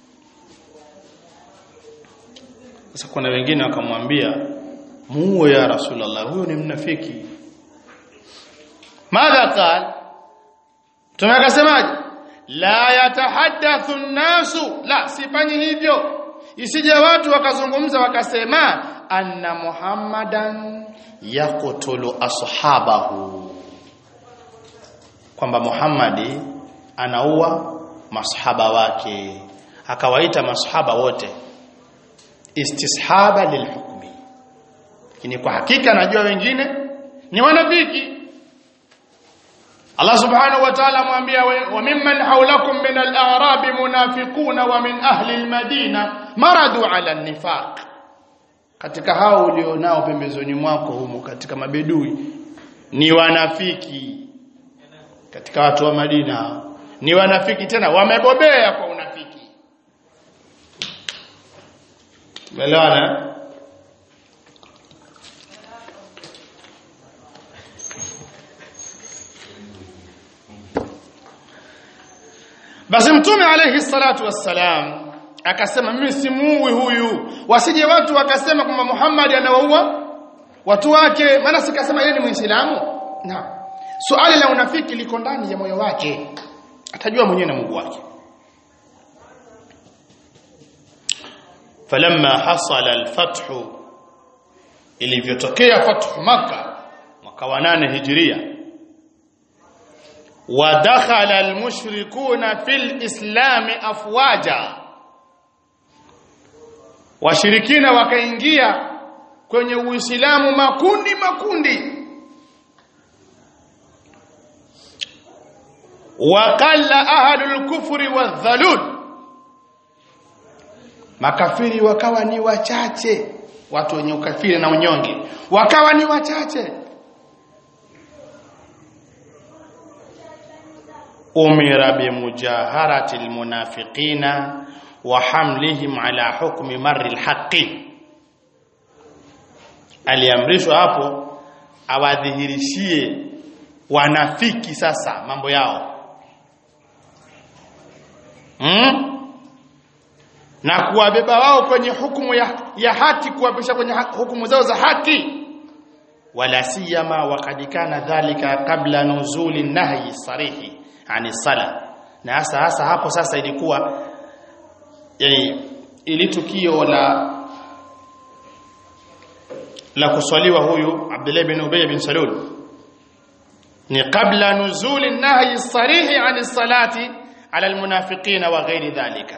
sasa kuna wengine wakamwambia muue ya rasulullah huyo ni mnafiki madha qal tume akasemaje la yatahaddathu an-nasu la sifanyi hivyo isije watu wakazungumza wakasema anna muhammadan yaqtulu ashabahu kwamba Muhammadi anaua masahaba wake akawaita masahaba wote istishaba lilhukmi lakini kwa hakika najua wengine ni wanafiki Allah subhanahu wa ta'ala mwambia wa mimman hawlakum min al-a'rab munafiquna wa min ahli al-madina maradu ala an-nifaq katika hao ulionao pembezoni mwako humo katika mabedui ni wanafiki katika watu wa Madina ni wanafiki tena wamebobea kwa unafiki Umeelewana Basi Mtume alayhi salatu wassalam akasema mimi simuui huyu wasije watu wakasema kwamba Muhammad anawaua watu wake maana sikasema yeye ni Muislamu na swali la unafiki liko ndani ya moyo wake atajua mwenyewe na Mungu wake falamma hasala alfathu ilivyotokea fathu maka mwaka wa 8 hijria ودخل المشركون في الإسلام أفواجا washirikina wakaingia kwenye uislamu makundi makundi waqalla ahlul kufri wadhalul makafiri wakawa ni wachache watu wenye ukafiri na unyonge wakawa ni wachache umira bimujaharati almunafiqina wa hamlihim ala hukmi marri alhaqi aliamrishwa hapo awadhihirishie wanafiki sasa mambo yao hmm? na kuwabeba wao kwenye hukumu ya, ya haki kuwapisha kwenye hukumu zao za haki wala siyama waqad kana dhalika qabla nuzuli nahyi sarihi ani sala na hasa hasa hapo sasa ilikuwa yani ili tukio la la kuswaliwa huyu Abdullah bin Ubay bin Salul ni kabla nuzuli nahyi sarihi ani salati ala almunafiqina wa ghairi dhalika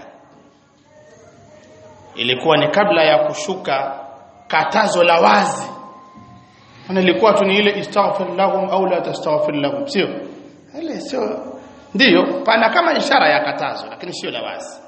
ilikuwa ni kabla ya kushuka katazo la wazi na ilikuwa tu ni ile istaghfir lahum au la tastaghfir lahum sio ile sio ndiyo pana kama ishara ya katazo lakini sio la wazi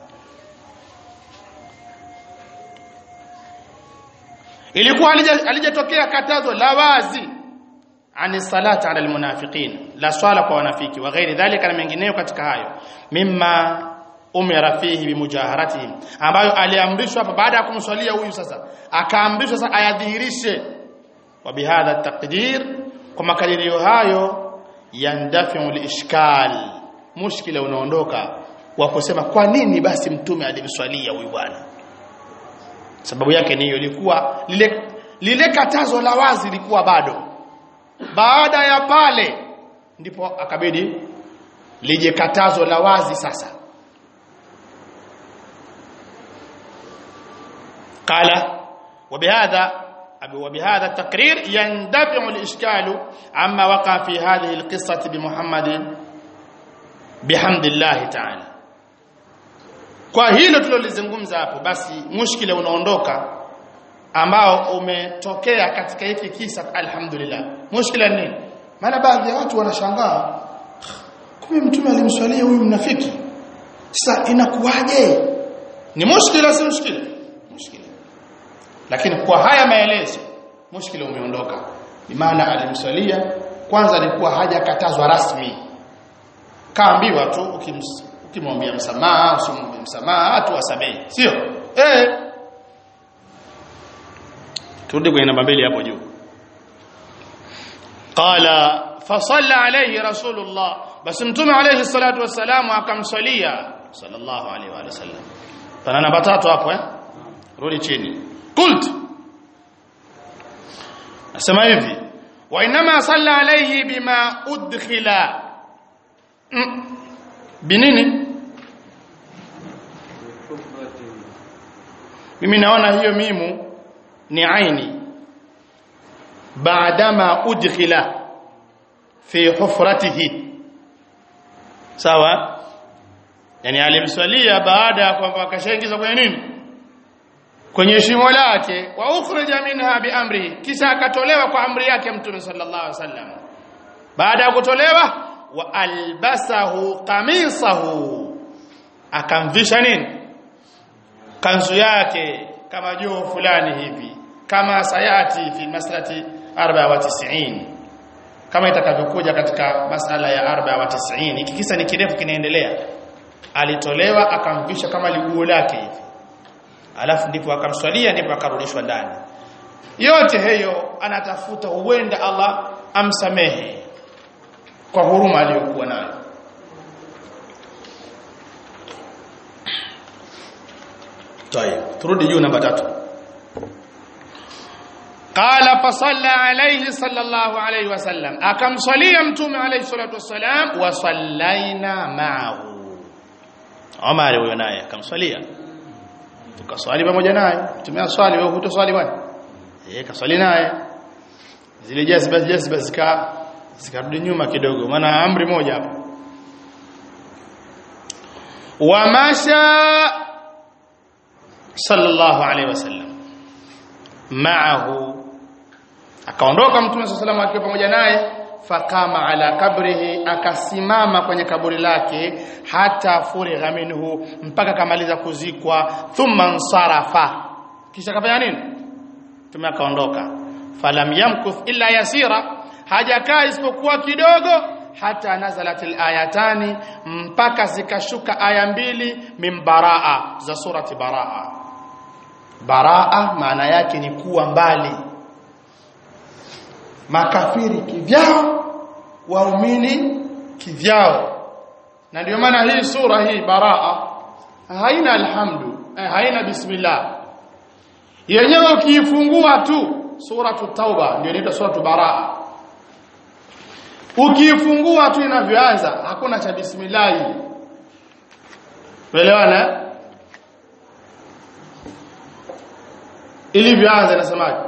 ilikuwa alijatokea katazo la wazi ani salati ala almunafiqin la swala kwa wanafiki wa ghairi dhalika na mengineyo katika hayo mimma umira fihi bimujaharatihim ambayo aliamrishwa hapa baada ya kumswalia huyu sasa akaamrishwa sasa ayadhihirishe wa bihadha taqdir kwa makadirio hayo yandafiu lishkal mushkila unaondoka wa kusema kwa nini basi mtume alimswalia huyu bwana sababu yake ni hiyo ilikuwa lile lile katazo la wazi lilikuwa bado baada ya pale ndipo akabidi lije katazo la wazi sasa قال وبهذا وبهذا التقرير يندفع الإشكال عما وقع في هذه القصة بمحمد بحمد الله تعالى kwa hilo tulilozungumza hapo basi mushkila unaondoka ambao umetokea katika hiki kisa alhamdulillah mushkila ni nini maana baadhi ya watu wanashangaa kumbe mtume alimswalia huyu mnafiki sasa inakuwaje ni mushkila si mushkila mushkila lakini kwa haya maelezo mushkila umeondoka bimaana alimswalia kwanza alikuwa hajakatazwa rasmi kaambiwa tu ukimwambia msamaha usimwambie msamaha tu wasamehe sio eh turudi kwenye namba mbili hapo juu qala fasalla alayhi rasulullah basi mtume alayhi salatu wassalamu akamswalia sallallahu alayhi wa sallam pana namba tatu hapo eh rudi chini qult nasema hivi wa inma salla alayhi bima udkhila mm. binini mimi naona hiyo mimu ni aini baadama udkhila fi hufratihi sawa yani alimswalia baada ya kwamba akashaingiza kwenye nini kwenye shimo lake wa ukhrija minha biamrihi kisha akatolewa kwa amri yake mtume sallallahu alaihi wasallam baada ya kutolewa wa albasahu qamisahu akamvisha nini kanzu yake kama joo fulani hivi kama sayati fi maslati 94 kama itakavyokuja katika masala ya 94 hiki kisa ni kirefu kinaendelea alitolewa akamvisha kama liguo lake hivi alafu ndipo akamswalia ndipo akarudishwa ndani yote hiyo anatafuta huenda Allah amsamehe kwa huruma aliyokuwa nayo طيب turudi juu namba 3 qala fa salla alayhi sallallahu alayhi wasallam akamswalia mtume alayhi salatu wasalam wa sallaina ma'ahu Umar huyo naye akamswalia tukaswali pamoja naye mtume aswali wewe hutoswali bwana eh kaswali naye zile jazba jazba zika zikarudi nyuma kidogo maana amri moja hapo wa masha sallallahu alaihi wasallam ma'ahu akaondoka mtume sallallahu alaihi akiwa pamoja naye fakama ala kabrihi akasimama kwenye kaburi lake hata furigha minhu mpaka kamaliza kuzikwa thumma nsarafa kisha kafanya nini mtume akaondoka falam yamkuth illa yasira hajakaa isipokuwa kidogo hata nazalatil ayatani mpaka zikashuka aya mbili min baraa za surati baraa baraa maana yake ni kuwa mbali makafiri kivyao waumini kivyao na ndio maana hii sura hii baraa haina alhamdu eh, haina bismillah yenyewe ukiifungua tu suratu tauba ndio inaitwa suratu baraa ukiifungua tu inavyoanza hakuna cha bismillah uelewana ilivyoanza inasemaje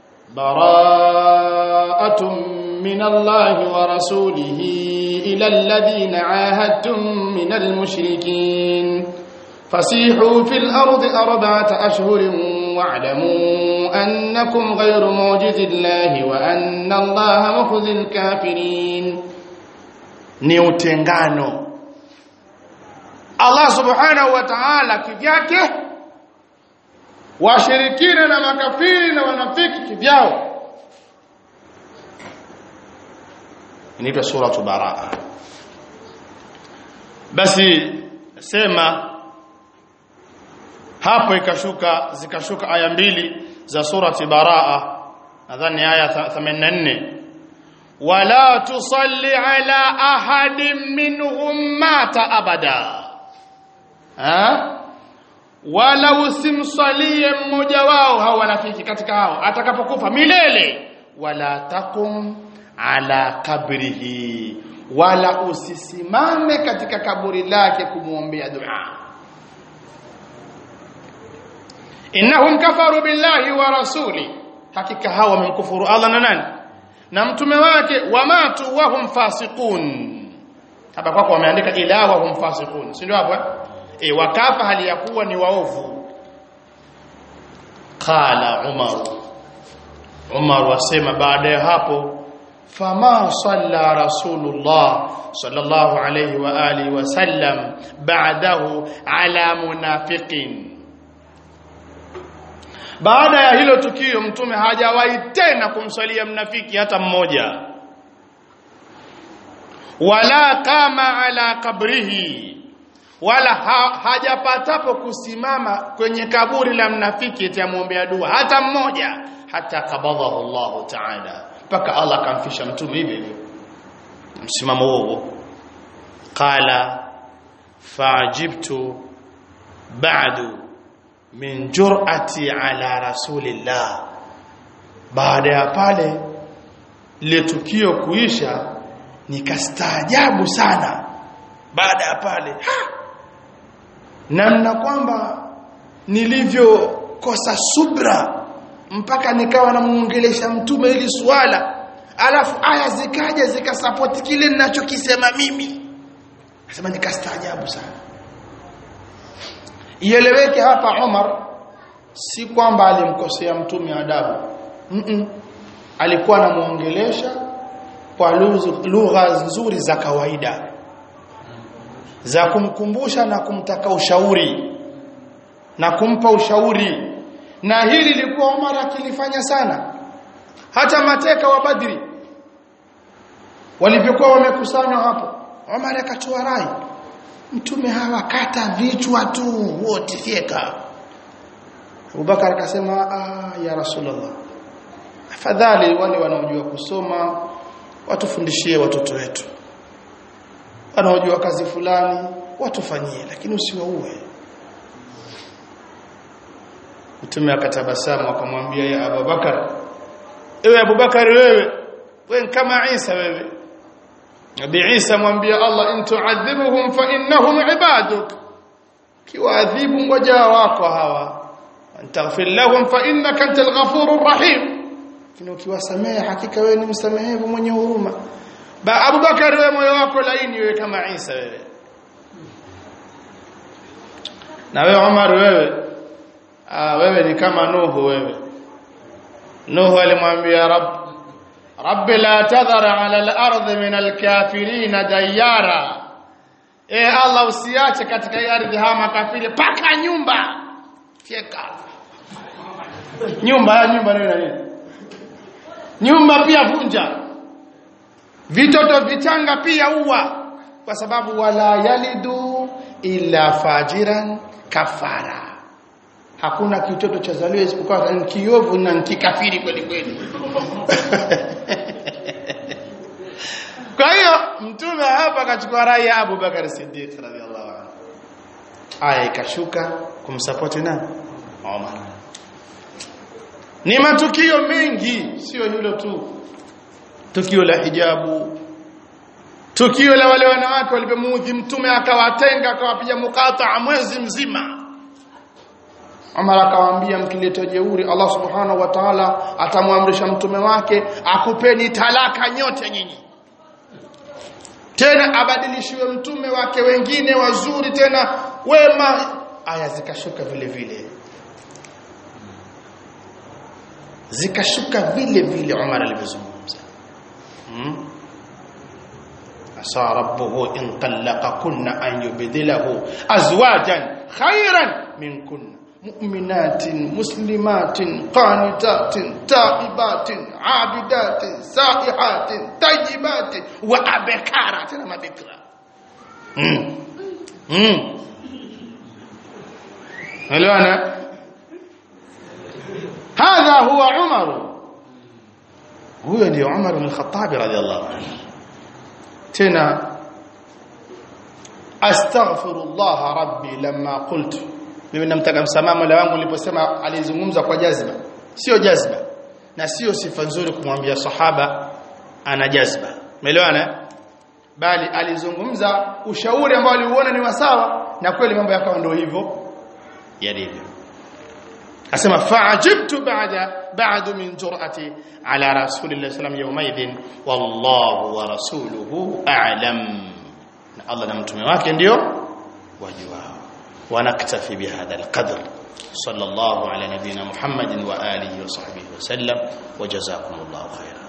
bara'atun min Allah wa rasulihi ila alladhina ahadtum min almushrikin fasihu fil ardi arba'ata ashhurin واعلموا أنكم غير موجز الله وأن الله مخزي الكافرين ni utengano Allah subhanahu wa ta'ala kivyake washirikina na makafiri na wanafiki kivyao inaitwa suratu baraa basi sema hapo ikashuka zikashuka aya mbili za surati baraa nadhani aya 84 wala tusalli ala ahadin minhum mata abada ha wala usimsalie mmoja wao hao wanafiki katika hao atakapokufa milele wala takum ala kabrihi wala usisimame katika kaburi lake kumwombea dua innahum kafaru billahi wa rasuli hakika hawa wamemkufuru Allah na nani na mtume wake wamatu wahum fasiqun hapa kwako wameandika ila wahum fasiqun si ndio hapo e wakafa hali ya kuwa ni waovu qala umar umar wasema baada ya hapo fama salla rasulullah sallallahu alayhi wa alihi wasallam ba'dahu ala munafiqin baada ya hilo tukio mtume hajawahi tena kumswalia mnafiki hata mmoja wala kama ala kabrihi wala ha, hajapatapo kusimama kwenye kaburi la mnafiki itamuombea dua hata mmoja hata kabadhahu Allah ta'ala mpaka Allah akamfisha mtume hivi hivyo msimamo huo qala fa'jibtu ba'du min jur'ati ala rasulillah baada ya pale ile tukio kuisha nikastaajabu sana baada ya pale namna kwamba nilivyokosa subra mpaka nikawa namuongelesha mtume ili swala alafu aya zikaja zikasapoti kile ninachokisema mimi nasema nikastaajabu sana ieleweke hapa Umar si kwamba alimkosea mtume adabu mm -mm. alikuwa anamuongelesha kwa lugha nzuri za kawaida za kumkumbusha na kumtaka ushauri na kumpa ushauri na hili lilikuwa Umar akilifanya sana hata mateka wa Badri walivyokuwa wamekusanywa hapo Umar akatoa rai mtume hawa kata vichwa tu wote fyeka Abubakar akasema ah ya Rasulullah afadhali wale wanaojua kusoma watufundishie watoto wetu wanaojua kazi fulani watufanyie lakini usiwaue Mtume akatabasamu akamwambia ya Abubakar ewe Abubakar wewe wewe kama Isa wewe Nabii Isa mwambia Allah in tu'adhibuhum fa innahum ibaduk kiwaadhibu ngoja wako hawa antaghfir lahum fa innaka antal ghafurur rahim lakini ukiwasamehe hakika wewe ni msamehevu mwenye huruma ba Abubakar wewe moyo wako laini wewe kama Isa wewe na wewe Umar wewe ah wewe ni kama Nuhu wewe Nuhu alimwambia Rabb رب لا تذر على الارض من الكافرين ديارا eh Allah usiache katika hii ardhi hawa makafiri paka nyumba fyeka nyumba nyumba nini nini nyumba pia vunja vitoto vichanga pia uwa kwa sababu wala yalidu illa fajiran kafara hakuna kitoto cha zaliwa isipokuwa ni kiovu na kikafiri kweli kweli kwa hiyo mtume hapa akachukua rai ya Abu Bakar Siddiq radhiallahu anhu aya ikashuka kumsupport nani Umar ni matukio mengi sio hilo tu tukio la hijabu tukio la wale wanawake walipomuudhi mtume akawatenga akawapiga mukataa mwezi mzima Umar akawaambia mkileta jeuri Allah subhanahu wa ta'ala atamwamrisha mtume wake akupeni talaka nyote nyinyi tena abadilishiwe mtume wake wengine wazuri tena wema aya zikashuka vile vile zikashuka vile vile Umar alivyozungumza hmm? asa rabbuhu in talaqakunna an yubdilahu azwajan khayran minkunna مؤمنات مسلمات قانتات تائبات عابدات سائحات طيبات وأبكارات لما بكرة الآن هذا هو عمر هو اللي عمر بن الخطاب رضي الله عنه تنا أستغفر الله ربي لما قلت mimi namtaka msamaha Mola wangu niliposema alizungumza kwa jazba sio jazba na sio sifa nzuri kumwambia sahaba ana jazba umeelewana bali alizungumza ushauri ambao aliuona ni wasawa na kweli mambo yakawa ndio hivyo yalivyo asema fa'ajibtu ba'da ba'du min jur'ati ala rasulillahi sallam yawmaidin wallahu wa rasuluhu a'lam na Allah na mtume wake ndio wajuao ونكتفي بهذا القدر صلى الله على نبينا محمد وآله وصحبه وسلم وجزاكم الله خيرا